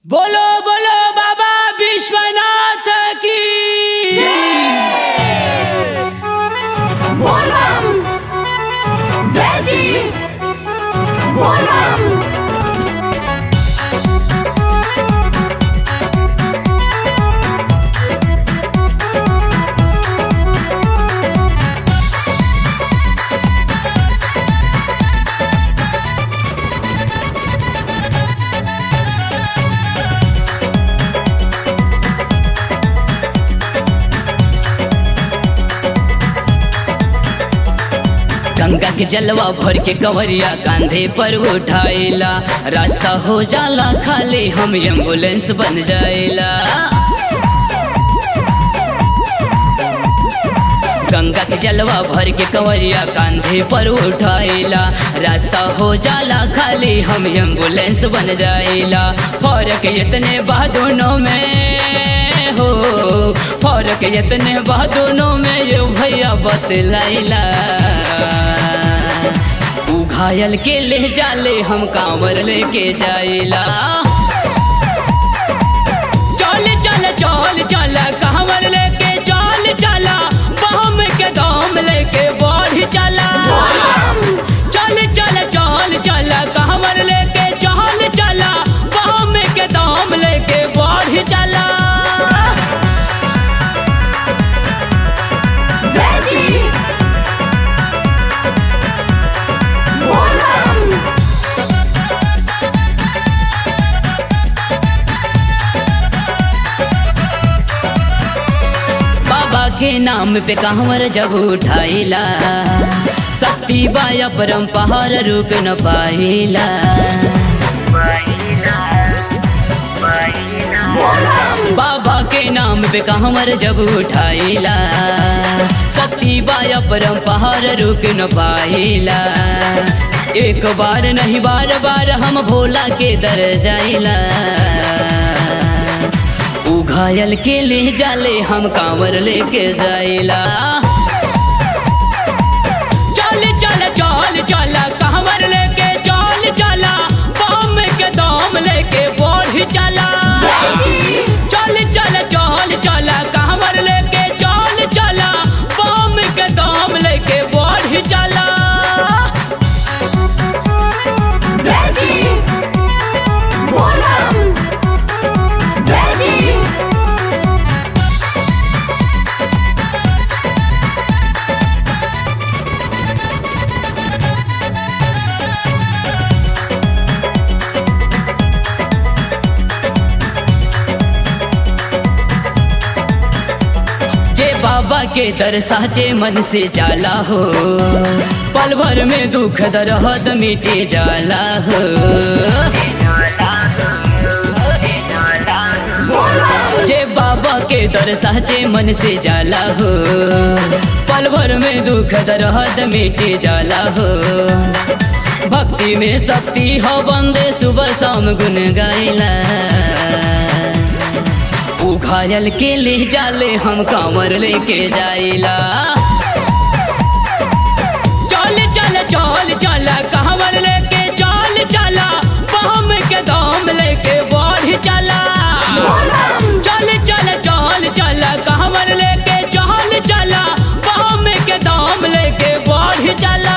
बोलो बोलो बाबा विश्वनाथ की बोलबम जय श्री बोलबम गंगा के जलवा भर के कंवरिया कांधे पर उठाइला रास्ता हो जाला खाली हम एम्बुलेंस बन जाइला गंगा के जलवा भर के कंवरिया कांधे पर उठाइला रास्ता हो जाला खाली हम एम्बुलेंस बन जाइला फर्क इतने बा दोनों में हो फर्क इतने बा दोनों में ये भैया बतलाइला उ घायल के ले जाले हम कांवर लेके जाइला चल चल चल चल कांवर लेके चल चला बम के दाम लेके बढ़ चला चल चल चल चल कांवर लेके चल चला बम के दाम लेके बढ़ चला जय श्री बोलबम बाबा के नाम पे कहवर जब उठाइला शक्ति बाया परम पहाड़ रुक न पाइला बाबा के नाम पे कहवर जब उठाइला शक्ति बाया परम पहाड़ रुक न पाइला एक बार नहीं बार बार हम भोला के दर जाइला उ घायल के ले जाले हम कांवर लेके जाइला चल चल चल चल कांवर लेके चल चला बम के दाम लेके बढ़ चला चल चल चल चल कांवर लेके चल चला बम के दाम लेके बढ़ चला जय श्री बोलबम जय श्री जे बाबा के दर साचे मन से जाला हो पल भर में दुख दर्द मिटे जाला हो जे बाबा के दर साचे मन से जाला हो पल भर में दुख दर्द मिटे जाला हो भक्ति में शक्ति हो बंदे सुबह शाम गुन गाइला उ घायल के ले जाले हम कांवर लेके जाइला चल चल चल चल कांवर लेके चल चला बम के दाम लेके बढ़ चला चल चल चल चल कांवर लेके चल चला बम के दाम लेके बढ़ चला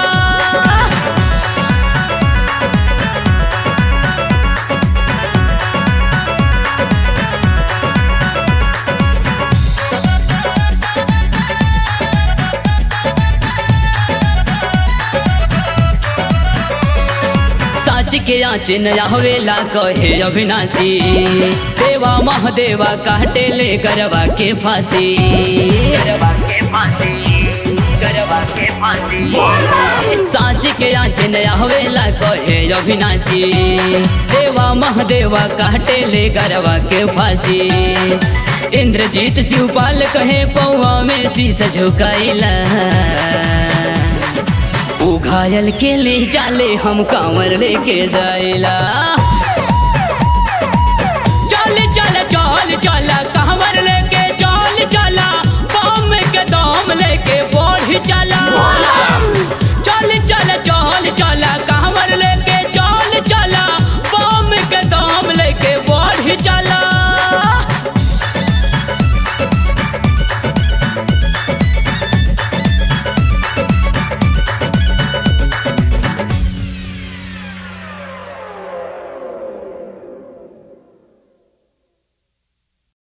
साच के आँच नया हवेला कहे अविनाशी देवा महादेवा काटे ले गरबा के फांसी गरबा के फांसी गरबा के फांसी साच के आँच नया हवेला कहे अविनाशी देवा महादेवा काटे ले गरबा के फांसी इंद्रजीत शिवपाल कहे पौआ में शीश झुकाइला उ घायल के ले जाले हम कांवर लेके जाइला चल चल चल चल कांवर लेके चल चला बम के दाम लेके बढ़ चला